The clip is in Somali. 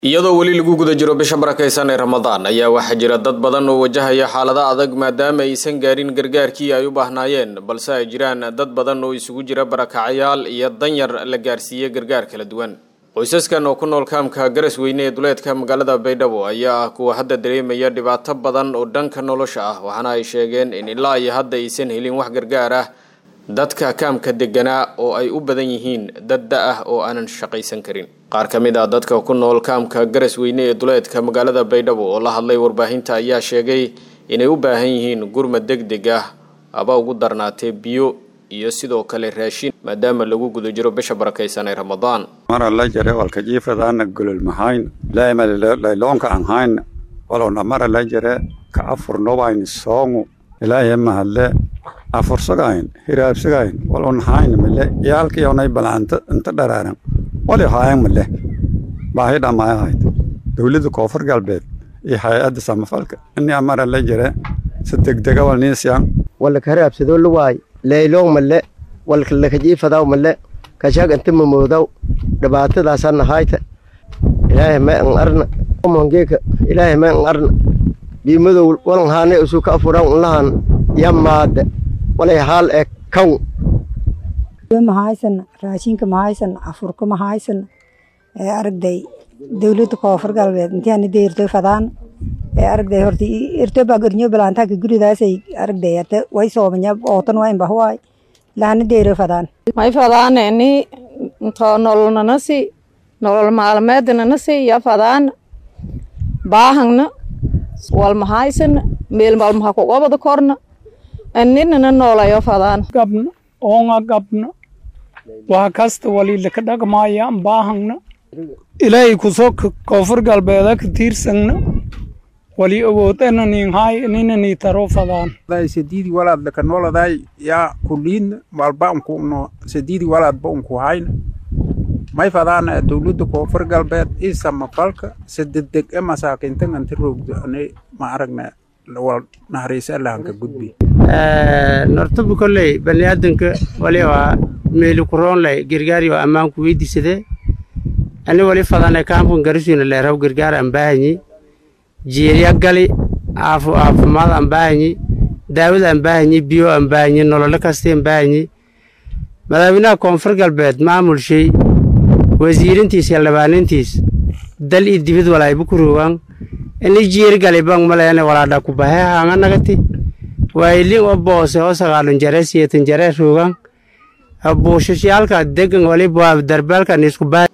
iyadoo weli lagu guda jiro bisha barakaysan ee ramadaan ayaa waxaa jira dad badan oo wajahaya xaalado adag maadaama aysan gaarin gargaarkii ay u baahnaayeen balse ay jiraan dad badan oo isugu jira barakacayaal iyo danyar la gaarsiiyey gargaar kala duwan qoysaskan oo ku nool kaamka garas weyne ee duleedka magaalada baydhabo ayaa ah kuwa hadda dareemaya dhibaato badan oo dhanka nolosha ah waxaana ay sheegeen in ilaa iyo hadda aysan helin wax gargaar ah dadka kaamka deganaa oo ay u badan yihiin dad da ah oo aanan shaqaysan karin qaar ka mid ah dadka ku nool kaamka garas weyne ee duleedka magaalada baydhabo oo la hadlay warbaahinta ayaa sheegay inay u baahan yihiin gurmad deg deg ah aba ugu darnaatee biyo iyo sidoo kale raashin maadaama lagu guda jiro bisha barakaysan ee ramadaan mara la jare walka jiifadaana golol mahayn laymalaylonka an hayn walowna mara la jare ka afurnobayn soongu ilaahay mahadle afursagayn hiraabsagayn walon hayn male yaalkiyonay balanta inta dharaaran wali haayan male baahi dhammaay ahayd dowladda koonfur galbeed iyo hay-adda samafalka ini amara la jare si degdega walniisyan walaka haraabsadoo la waay leylong male walka lakajiifadaw male kashag inta mamoodaw dhibaatadaasana hayta ilaahay may an arna mongeeka ilaahay may an arna biimadow walan haane usu ka afuran unlahan yamaada walay haal ee kaw mahaysana raashinka mahaysana afurka mahaysana ee aragday dowladda koonfur galbeed intiana deerto fadaan ee aragday horta irto baa gornyo balaantaaka guridaasay aragday ate way soomanya ootan waa imbahuwaay lahana deero fadaan may fadaana ini into nololnanasi nolol maalmeednanasi ya fadaana baahangna wal mahaysana meel malmaha kugobada korna aninana noolayo fadaan gabna oonga gabna waa kasta walilaka dhaqmaayaan baahangna ilaahay kusoo koonfur galbeeda ka tiirsangna wali awoodana ninhaay ninani taro fadaan sadidi walaad laka nooladay yaa kuliidna walba unkuno sadidi walaadba unku hayna may fadaana dowladda koonfur galbeed ii samafalka si degdeg e masaakiintan anti roogdo ani ma aragna wal naharaysa allahanka gudbi nortabu kolley baniaadanka wali waa meeli kuroonley gargaari oo ammaanku weydiisade ani wali fadane kaamkan garisuina leeraw gargaar aan baahanyi jiirya gali aafu aafumaad aan baahanyi daawad aan baahanyi biyo aan baahanyi nololo kasti aan baahanyi madaaweynaha koonfur galbeed maamulshay wasiirintiis xildhibaanintiis dal iyo dibid walayba ku roogaan ini jiir gali bang maleene walaadha kubahe haanga nagati waylin o boose o sagaalun jare siyeetan jare roogaan buushashiyaalka degan waliba darbaalkan isku baa